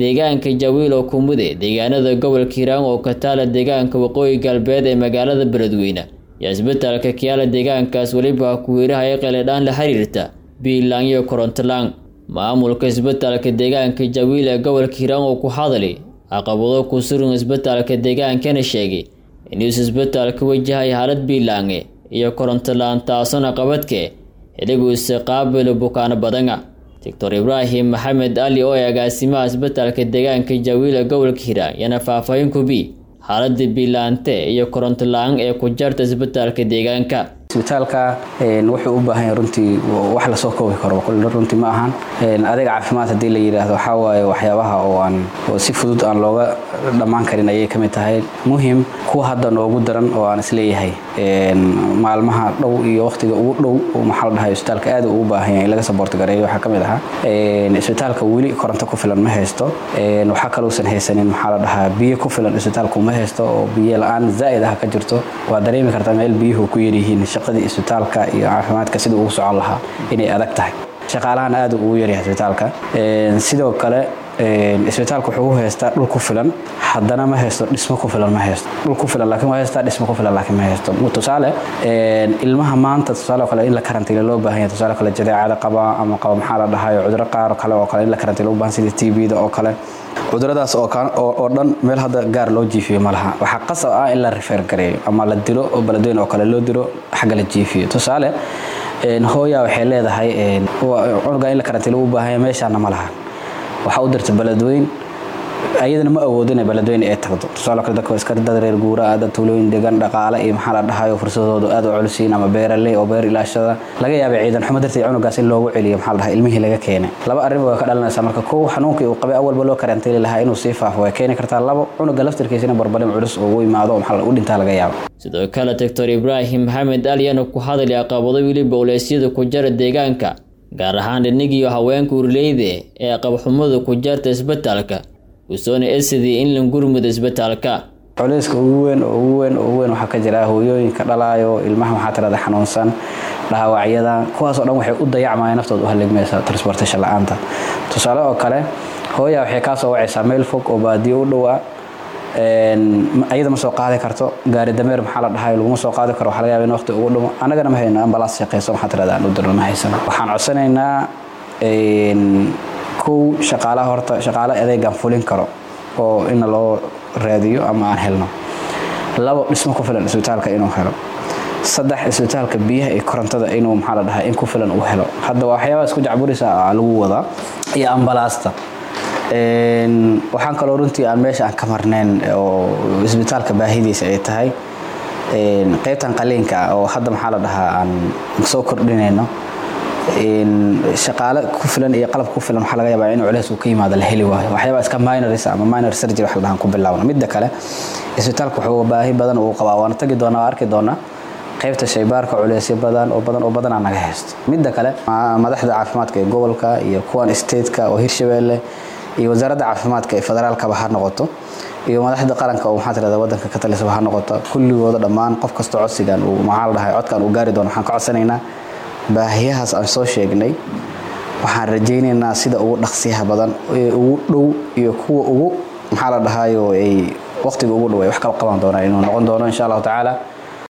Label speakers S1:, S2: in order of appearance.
S1: deegaanka jawiil oo kumude deegaanada gobolka hiiraan oo ka taala deegaanka waqooyi galbeed ee magaalada beledweyne iyo isbitaalka kiyaala deegaankaas weliba kuwiiraha ee qeeladhaan la xiriirta biilaan iyo korontolaan maamulka isbitaalka deegaanka jawiil ee gobolka hiiraan oo ku hadali caqabado ku sugan isbitaalka deegaankana sheegay inuusa isbitaalka wajahay xaalad biilaange iyo korontolaan taasona qabadke xiliguisa qaabilo bukaano badana doctor ibraahim maxamed ali oo ee agaasimaha isbitaalka deegaanka jawiila gobolka hiiraan yana faahfaahin kubi xaalada biilaante iyo koronto la-aan ee ku jarta isbitaalka deegaanka
S2: isbitaalka wuxuu u baahan yahay runtii wax lasoo koobi karo runtii ma ahan adeeg caafimaad haddii la yidhaahdo waxaa waaye waxyaabaha oo aan oo si fudud aan looga dhammaan karin ayay ka mid tahay muhim kuwa hadda noogu daran oo aan isleeyahay maalmaha dhow iyo waqtiga ugu dhow maxaa la dhahay isbitaalka aad ugu baahan yahay in laga saboorti gareeyo waxaa ka mid ahaa isbitaalka weli koronto ku filan ma haysto waxaa kalousan haysanin maxaa la dhahaa biyo ku filan isbitaalku ma haysto oo biyo la-aan zaa'id ah ka jirto waa dareemi kartaa meel biyuhu ku yaryihiin shaqadii isbitaalka iyo caafimaadka sidii ugu socon lahaa inay adag tahay shaqaalahan aad ugu yaryahay isbitaalka sidoo kale isbitaalka wuxuu u haystaa dhul ku filan haddana ma haysto dhismo ku filan ma haysto dhul ku filan laakiin waa haystaa dhismo ku filan laakiin ma haysto tusaale ilmaha maanta tusaale kale in la karantiilo loo baahan yahay tusaale kale jadeecada qaba ama qaba maxaa la dhahayo cuduro qaar kale oo kale in la karantiilo u baahan sida t b-da oo kale cuduradaas oo dhan meel hadda gaar loo jiifiyo ma laha waxaa qasab ah in la rifeer gareeyo ama la dilo oo beledweyn oo kale loo dilo xagga la jiifiyo tusaale hooya waxay leedahay cunuga in la karantiilo u baahan yahay meeshaana ma laha waxaa u dirta beledweyn ayadana ma awoodo inay beledweyne ay tagdo tusaale kale dadka iska dad reer guura ah dad tuulooyin degan dhaqaale iyo maxaa la dhahayo fursadoodu aad u culisiin ama beeraley oo beer ilaashada laga yaabay ciidan xumo darteed cunugaas in loogu celiyo maxaa la dhahay ilmihii laga keenay laba arrin waa ka dhalanaysaa marka kow xanuunkii uu qabay awalba loo karantiili lahaa inuu sii faafo way keeni kartaa labo cunuga laftirkiisina barbalin culus oo u imaado maxaa u dhintaa laga yaabo
S1: sidoo kale doctor ibraahim maxamed aliyana ku hadlay caqabado weliba uleysyada ku jara deegaanka gaar ahaan dhinigiiyo haweenka urleyde ee qabxumada ku jarta isbitaalka usoona esidii in la gurmuda isbitaalka
S2: culeyska ugu weyn oo ugu weyn oo ugu weyn waxaa ka jira hooyooyinka dhalaayo ilmaha maxaa tirada xanuunsan dhaawacyada kuwaasoo dhan waxay u dayacmaya naftooda u haligmaysa transportation la-aanta tusaale oo kale hooya waxay kaa soo wacaysaa meel fog oo baadiyo u dhowaa ayada ma soo qaadi karto gaari dameer maxaa la dhahay laguma soo qaadi karo waxaa laga yaba in waqti ugu dhumo annagana ma hayno ambalaas shaqeyso maxaa tirada aan u dirno ma haysano waxaan codsanaynaa kow shaqaalaha horta shaqaale adeegaan fulin karo oo ina loo raadiyo ama aan helno labo dhismo ku filan isbitaalka inuu helo saddex isbitaalka biyaha iyo korontada inuu maxaa la dhahay in ku filan uu helo hadda waxyaabaha isku jacburisa lagu wadaa iyo ambalaasta waxaan kaloo runtii aan meesha aan ka marnayn oo isbitaalka baahidiisa ay tahay qaybtan qaliinka ah oo hadda maxaa la dhahaa aan soo kordhinayno shaqaale ku filan iyo qalab ku filan waxaa laga yaabaa in culeys uu ka yimaado la heli waayo waxyaabaa iska minoris ama minor surgery wax la dhahan ku bilaabna midda kale isbitaalka wuxuu baahi badan uu qabaa waana tagi doonaa arki doonaa qaybta shaybaarka culeysyo badan oo badan oo badanaa naga haysto midda kale madaxda caafimaadka ee gobolka iyo kuwan stateka oo hirshabeelle iyo wasaaradda caafimaadka ee federaalkaba ha noqoto iyo madaxda qaranka oo maxaa tirada wadanka ka talisaba ha noqoto kulligooda dhammaan qof kasta codsigan uu maxaa la dhahay codkan uu gaari doono waxaan ka codsanaynaa baahiyahaas aan soo sheegnay waxaan rajaynaynaa sida ugu dhaqsiyaha badan ee ugu dhow iyo kuwa ugu maxaa la dhahayo ay waqtiga ugu dhow ay wax kala qaban doonaan inuu noqon doono insha allahu tacaala